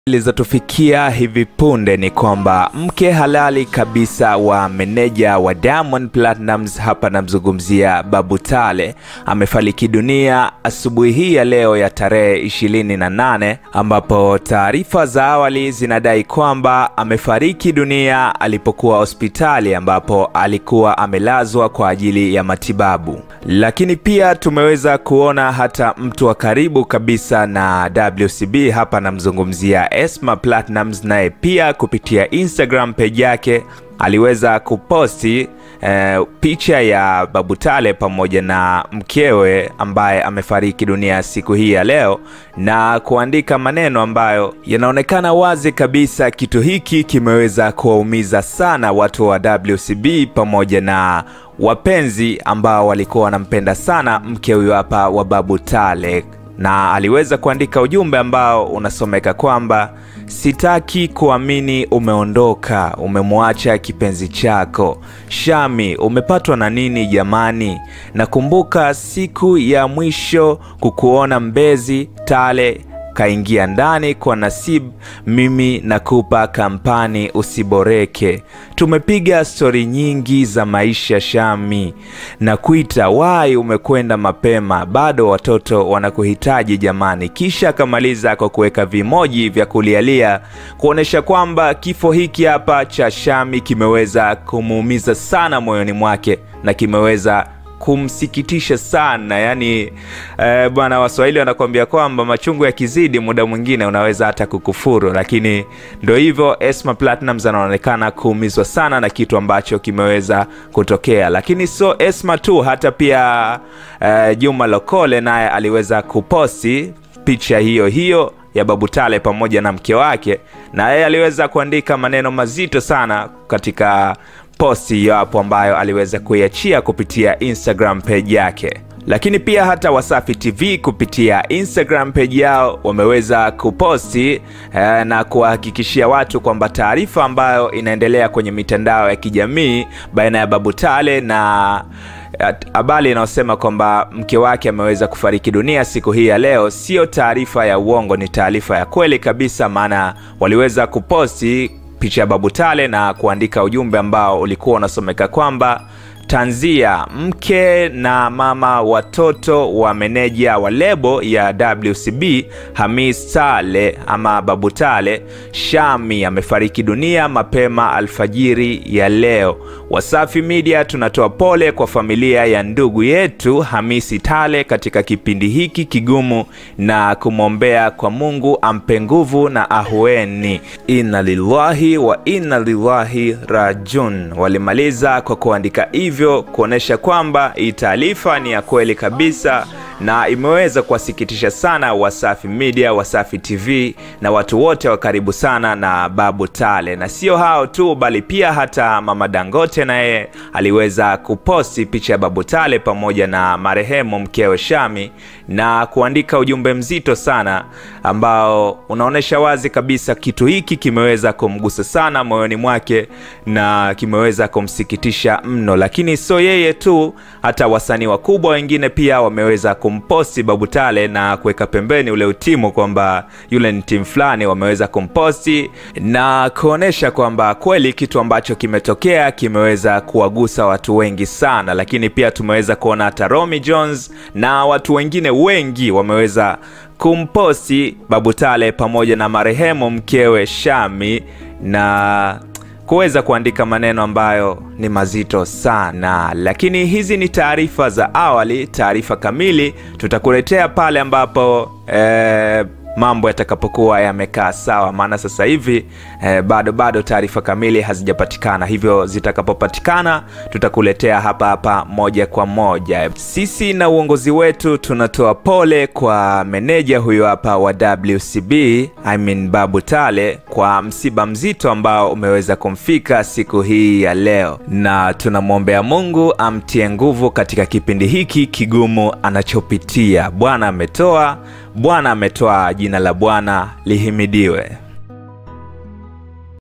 Zilizotufikia hivi punde ni kwamba mke halali kabisa wa meneja wa Diamond Platnumz, hapa namzungumzia Babu Tale, amefariki dunia asubuhi hii ya leo ya tarehe 28, ambapo taarifa za awali zinadai kwamba amefariki dunia alipokuwa hospitali ambapo alikuwa amelazwa kwa ajili ya matibabu. Lakini pia tumeweza kuona hata mtu wa karibu kabisa na WCB, hapa namzungumzia Esma Platnumz naye pia kupitia Instagram page yake aliweza kuposti eh, picha ya Babu Tale pamoja na mkewe ambaye amefariki dunia siku hii ya leo na kuandika maneno ambayo yanaonekana wazi kabisa kitu hiki kimeweza kuwaumiza sana watu wa WCB pamoja na wapenzi ambao walikuwa wanampenda sana mke huyu hapa wa Babu Tale na aliweza kuandika ujumbe ambao unasomeka kwamba sitaki kuamini umeondoka, umemwacha kipenzi chako. Shami, umepatwa na nini jamani? Nakumbuka siku ya mwisho kukuona Mbezi Tale kaingia ndani kwa Nasib, mimi nakupa kampani usiboreke. Tumepiga stori nyingi za maisha Shami, na kuita wai, umekwenda mapema, bado watoto wanakuhitaji jamani. Kisha akamaliza kwa kuweka vimoji vya kulialia kuonyesha kwamba kifo hiki hapa cha Shami kimeweza kumuumiza sana moyoni mwake na kimeweza kumsikitisha sana yani, eh, bwana Waswahili wanakuambia kwamba machungu yakizidi muda mwingine unaweza hata kukufuru, lakini ndo hivyo. Esma Platnumz anaonekana kuumizwa sana na kitu ambacho kimeweza kutokea, lakini so Esma tu, hata pia eh, Juma Lokole naye aliweza kuposti picha hiyo hiyo ya Babu Tale pamoja na mke wake, na yeye aliweza kuandika maneno mazito sana katika posti hiyo hapo ambayo aliweza kuiachia kupitia Instagram page yake. Lakini pia hata Wasafi TV kupitia Instagram page yao wameweza kuposti eh, na kuwahakikishia watu kwamba taarifa ambayo inaendelea kwenye mitandao ya kijamii baina ya Babu Tale na habari inayosema kwamba mke wake ameweza kufariki dunia siku hii ya leo sio taarifa ya uongo, ni taarifa ya kweli kabisa, maana waliweza kuposti picha ya Babu Tale na kuandika ujumbe ambao ulikuwa unasomeka kwamba tanzia mke na mama watoto wa meneja wa lebo ya WCB Hamis Tale ama Babu Tale Shami amefariki dunia mapema alfajiri ya leo. Wasafi Media tunatoa pole kwa familia ya ndugu yetu Hamisi Tale katika kipindi hiki kigumu na kumwombea kwa Mungu ampe nguvu na ahueni. Inna lillahi wa inna lillahi rajun. Walimaliza kwa kuandika hivyo kuonyesha kwamba hii taarifa ni ya kweli kabisa na imeweza kuwasikitisha sana Wasafi Media, Wasafi TV na watu wote wa karibu sana na Babu Tale. Na sio hao tu, bali pia hata Mama Dangote naye aliweza kuposti picha ya Babu Tale pamoja na marehemu mkewe Shami na kuandika ujumbe mzito sana ambao unaonyesha wazi kabisa kitu hiki kimeweza kumgusa sana moyoni mwake na kimeweza kumsikitisha mno. Lakini sio yeye tu, hata wasanii wakubwa wengine pia wameweza kumposti Babu Tale na kuweka pembeni ule utimu kwamba yule ni timu fulani, wameweza kumposti na kuonesha kwamba kweli kitu ambacho kimetokea kimeweza kuwagusa watu wengi sana. Lakini pia tumeweza kuona hata Romy Jones na watu wengine wengi wameweza kumposti Babu Tale pamoja na marehemu mkewe Shami na kuweza kuandika maneno ambayo ni mazito sana, lakini hizi ni taarifa za awali. Taarifa kamili tutakuletea pale ambapo eh, mambo yatakapokuwa yamekaa sawa, maana sasa hivi eh, bado bado taarifa kamili hazijapatikana, hivyo zitakapopatikana tutakuletea hapa hapa moja kwa moja. Sisi na uongozi wetu tunatoa pole kwa meneja huyo hapa wa WCB, I mean Babu Tale, kwa msiba mzito ambao umeweza kumfika siku hii ya leo, na tunamwombea Mungu amtie nguvu katika kipindi hiki kigumu anachopitia. Bwana ametoa, Bwana ametoa, jina la Bwana lihimidiwe.